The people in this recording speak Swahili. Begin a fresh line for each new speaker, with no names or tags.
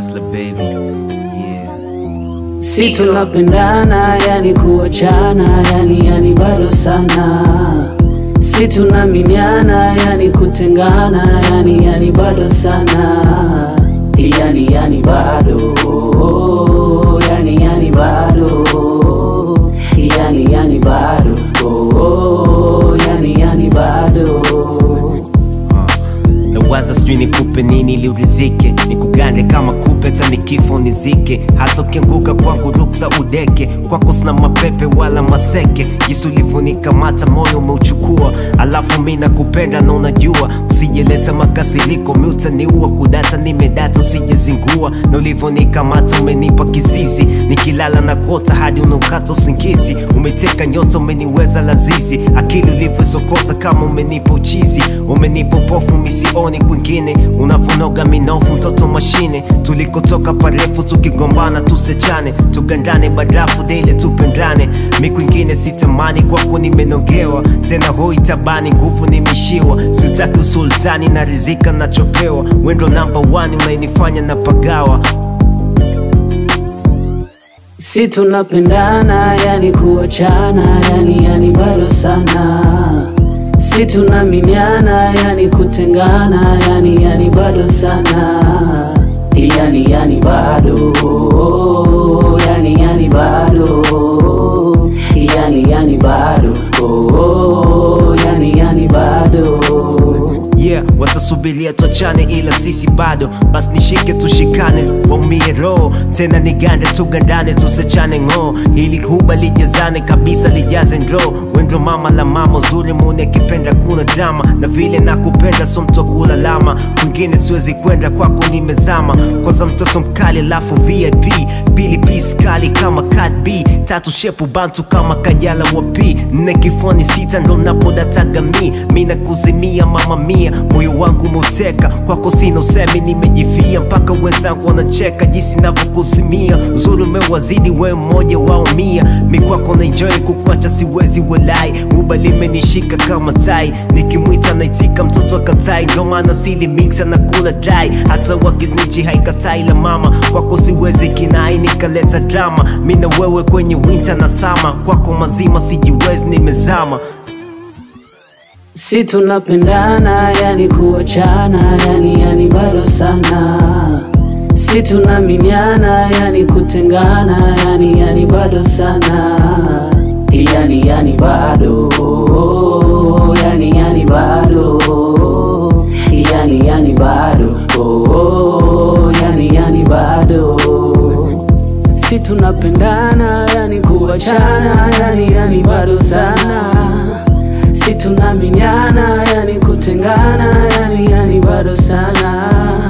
Hustler baby. Yeah.
si tunapendana yani kuachana yani yani bado sana si tunaminiana yani kutengana yani yani bado sana yani yani bado yani yani bado yani yani bado yani yani bado
nawaza sijui nikupe nini ili urizike nikugande kama kupe hata nikifo nizike hata ukianguka kwangu ruksa udeke kwako sina mapepe wala maseke jinsi ulivyonikamata moyo umeuchukua alafu mi nakupenda na unajua usijeleta makasiriko mi utaniua kudata nimedata usijezingua na ulivyonikamata umenipa kizizi nikilala na kota hadi unaukata usingizi umeteka nyota umeniweza lazizi akili ulivyosokota kama umenipa uchizi umenipa upofu misioni kwingine unavonoga minofu mtoto mashine tulikotoka parefu tukigombana tusechane tugandane barafu dele tupendane mi kwingine sitamani kwako nimenogewa tena hoi tabani nguvu nimishiwa siutaki usultani na rizika nachopewa wendo namba 1 unainifanya na pagawa
si tunapendana yani kuachana yani yani bado sana si tunaminiana yani kutengana yani yani bado sana yani yani bado yani yani bado yani yani bado yani yani bado
yeah watasubiria tuachane ila sisi bado basi nishike tushikane waumie roho tena nigande tugandane tusechane ng'oo ili huba lijazane kabisa lijaze ndoo wendo mama la mama uzuri muni akipenda kuna drama na vile nakupenda so mtu wa kulalama kwingine siwezi kwenda kwako nimezama kwanza mtoto mkali alafu vip pili pis kali kama cat b tatu shepu bantu kama kajala wa p nne kifoni sita ndo napodataga mi mi nakuzimia mama mia moyo wangu muteka kwako sina usemi nimejifia mpaka wenzangu wanacheka jinsi navyokuzimia uzuri umewazidi we mmoja wao mia mi kwako naenjoy kukwacha siwezi welai uba limenishika kama tai nikimwita naitika mtoto akatai ndo maana sili mix anakula dry hata wakisnichi haikatai la mama kwako siwezi kinai nikaleta drama mi na wewe kwenye winter na sama kwako mazima sijiwezi nimezama
si tunapendana yani kuachana yani yani bado sana si tunaminiana yani kutengana yani yani bado sana yani yani bado yani yani bado yani yani bado yani yani bado si tunapendana yani kuachana yani yani bado sana si tunaminiana yani kutengana yani yani bado sana